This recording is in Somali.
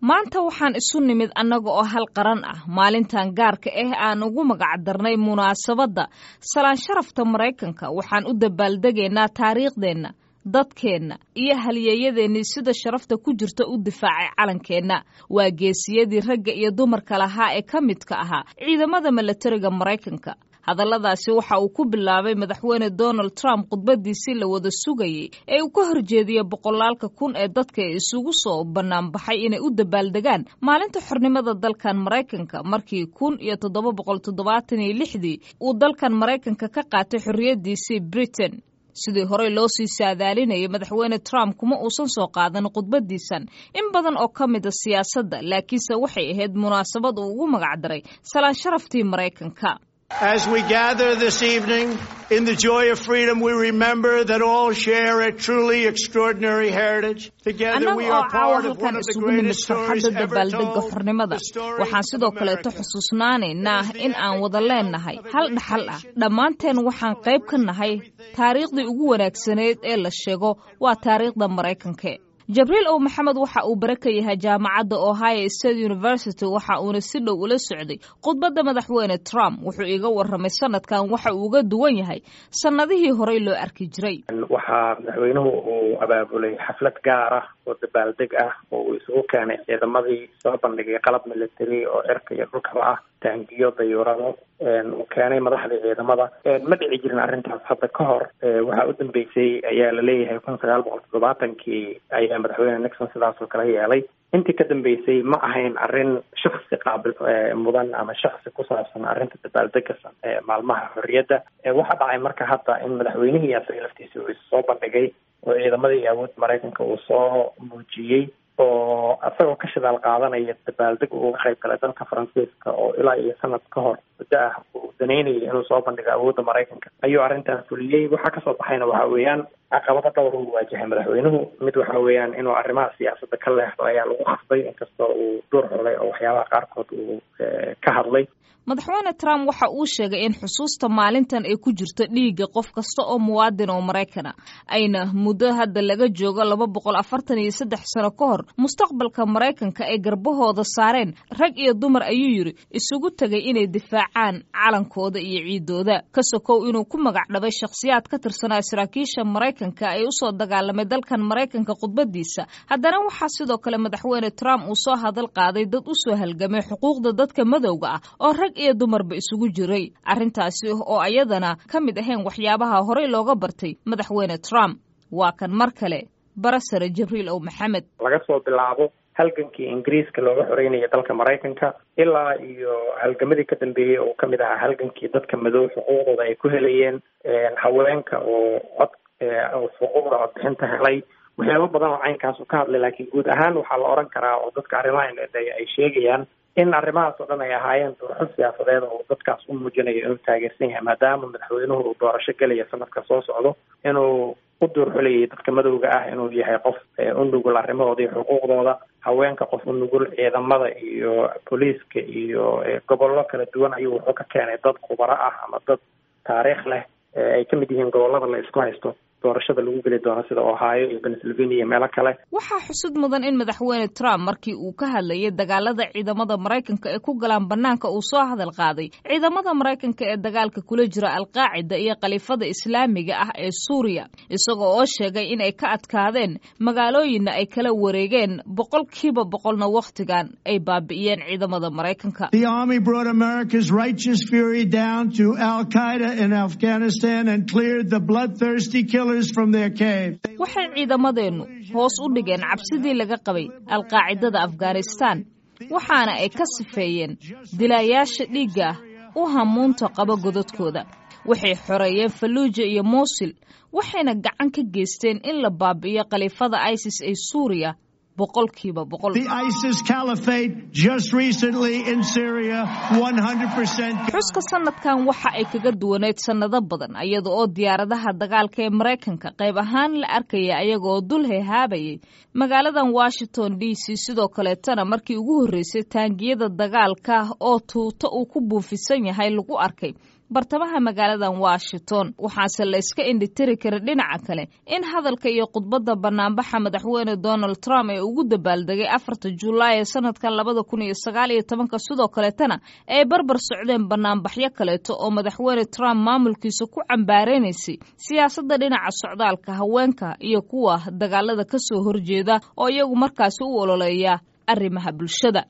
maanta waxaan isu nimid annaga oo hal qaran ah maalintan gaarka ah aan ugu magac darnay munaasabadda salaan sharafta maraykanka waxaan u dabaaldegaynaa taariikhdeenna dadkeenna iyo halyeeyadeennii sida sharafta ku jirta u difaacay calankeenna waa geesiyadii ragga iyo dumarka lahaa ee ka midka ahaa ciidamada milatariga maraykanka hadalladaasi waxa uu ku bilaabay madaxweyne donald trump khudbadiisii la wada sugayey ee uu ka horjeediyey boqolaalka kun ee dadka isugu soo banaanbaxay inay u dabaaldegaan maalinta xornimada dalkan maraykanka markii kun iyo toddoba boqol toddobaatan iyo lixdii uu dalkan maraykanka ka qaatay xorriyaddiisii britain sidii horey loo sii saadaalinayay madaxweyne trump kuma uusan soo qaadan khudbadiisan in badan oo ka mida siyaasadda laakiinse waxay ahayd munaasabad uu ugu magacdaray salaan sharaftii maraykanka As we gather this evening in the joy of freedom, we remember that all share a truly extraordinary heritage. Together we annaga oo are caawa part of one halkan of the isugu nimid greatest stories farxadda ever dabaaldega told. xornimada the story waxaan of sidoo kaleeto America. xusuusnaanaynaa in aan wada leenahay hal dhaxal ah dhammaanteen waxaan qayb ka nahay taariikhdii ugu wanaagsaneyd ee la sheego waa taariikhda maraykanka jabriil ow maxamed waxa uu bare ka yahay jaamacadda ohio state university waxa uuna si dhow ula socday khudbadda madaxweyne trump wuxuu iga warramay sanadkan waxa uu uga duwan yahay sannadihii horey loo arki jiray waxaa madaxweynuhu uu abaabulay xaflad gaar ah oo dabaaldeg ah oo uu isugu keenay ciidamadii soo bandhigay qalab military oo cirka iyo dhulkaba ah taangiyo dayuurado uu keenay madaxdii ciidamada ma dhici jirin arrintaas hadda ka hor waxaa u dambeysay ayaa laleeyahay kun sagaal boqol toddobaatankii ayaa madaxweyne nixon sidaas oo kale yeelay intii ka dambeysay ma ahayn arrin shaksi qaabil mudan ama shaksi ku saabsan arrinta dabaaldega maalmaha xorriyadda waxaa dhacay marka hadda in madaxweynihii asaga laftiisa uu soo bandhigay oo ciidamadii awoodda maraykanka uu soo muujiyey oo isagoo ka shidaal qaadanaya dabaaldeg uu uga qayb galay dalka faransiiska oo ilaa iyo sanad ka hor muddo ah uu daneynayay inuu soo bandhigo awoodda maraykanka ayuu arrintan fuliyey waxaa kasoo baxayna waxa weeyaan caqabado dhowr uu waajahay madaxweynuhu mid waxa weeyaan inuu arrimaha siyaasadda ka leexdo ayaa lagu khasbay inkastoo uu duur xulay oo waxyaabaha qaarkood uu ka hadlay madaxweyne trump waxa uu sheegay in xusuusta maalintan ay ku jirto dhiigga qof kasta oo muwaadin oo maraykana ayna muddo hadda laga joogo laba boqol afartan iyo saddex sano ka hor mustaqbalka maraykanka ay garbahooda saareen rag iyo dumar ayuu yidhi isugu tegay inay difaacaan calankooda iyo ciidooda ka sokow inuu ku magac dhabay shakhsiyaad ka tirsanaa saraakiisha maraykanka ee usoo dagaalamay dalkan maraykanka khudbadiisa haddana waxaa sidoo kale madaxweyne trump uu soo hadal qaaday dad usoo halgamay xuquuqda dadka madowga ah oo rag iyo dumarba isugu jiray arrintaasi oo ayadana ka mid ahayn waxyaabaha horey looga bartay madaxweyne trump waa kan mar kale barasare jibriil ow maxamed laga soo bilaabo halgankii ingiriiska looga xoreynaya dalka maraykanka ilaa iyo halgamadii ka dambeeyey oo kamid ahaa halgankii dadka madow xuquuqdooda ay ku helayeen haweenka oo cod xuquuqda codbixinta helay waxyaabo badan oo caynkaas u ka hadlay laakiin guud ahaan waxaa la oran karaa oo dadka arrimaha ay sheegayaan in arrimahaas oo dhan ay ahaayeen doorasho siyaasadeed oo dadkaas u muujinayo inuu taageersan yahay maadaama madaxweynuhu uu doorasho gelaya sanadka soo socdo inuu u duurxulayay dadka madowga ah inuu yahay qof u nugul arrimahooda iyo xuquuqdooda haweenka qof u nugul ciidamada iyo booliiska iyo gobollo kala duwan ayuu wuxuu ka keenay dad khubaro ah ama dad taariikh leh ay ka mid yihiin gobollada la isku haysto doorashada lagu geli doono sida ohio iyo pennsylvania iyo meelo kale waxaa xusud mudan in madaxweyne trump markii uu ka hadlayay dagaalada ciidamada maraykanka ee ku galaan banaanka uu soo hadal qaaday ciidamada maraykanka ee dagaalka kula jira alqaacida iyo khaliifada islaamiga ah ee suuriya isagoo oo sheegay in ay ka adkaadeen magaalooyinna ay kala wareegeen boqolkiiba boqolna wakhtigan ay baabi'iyeen ciidamada maraykanka The Army brought America's righteous fury down to Al Qaeda in Afghanistan and cleared the bloodthirsty killers from their cave. waxay ciidamadeennu hoos u dhigeen cabsidii laga qabay alqaacidada afghanistan waxaana ay ka sifeeyeen dilaayaasha dhiigga ah u hamuunta qaba godadkooda waxay xoreeyeen falluuja iyo muusil waxayna gacan ka geysteen in la baabi'iyo khaliifada isis ee suuriya boqolkiiba boqol The ISIS caliphate just recently in Syria, 100%. xuska sanadkan waxa ay kaga duwaneyd sannado badan iyada oo diyaaradaha dagaalka ee maraykanka qayb ahaan la arkaya ayagaoo dul hehaabayay magaaladan washington d c sidoo kaleetana markii ugu horreysay taangiyada dagaalka oo tuuto uu ku buufisan yahay lagu arkay bartamaha magaaladan washington waxaase la iska indhitiri kara dhinaca kale in hadalka iyo khudbadda banaanbaxa madaxweyne donald trump ee ugu dabaaldegay afarta julaay ee sanadkan labada kun iyo sagaal iyo tobanka sidoo kaleetana ay barbar socdeen banaanbaxyo kaleeto oo madaxweyne trump maamulkiisa ku cambaareynaysa siyaasadda dhinaca socdaalka haweenka iyo kuwa dagaalada kasoo horjeeda oo iyagu markaasi u ololeeya arrimaha bulshada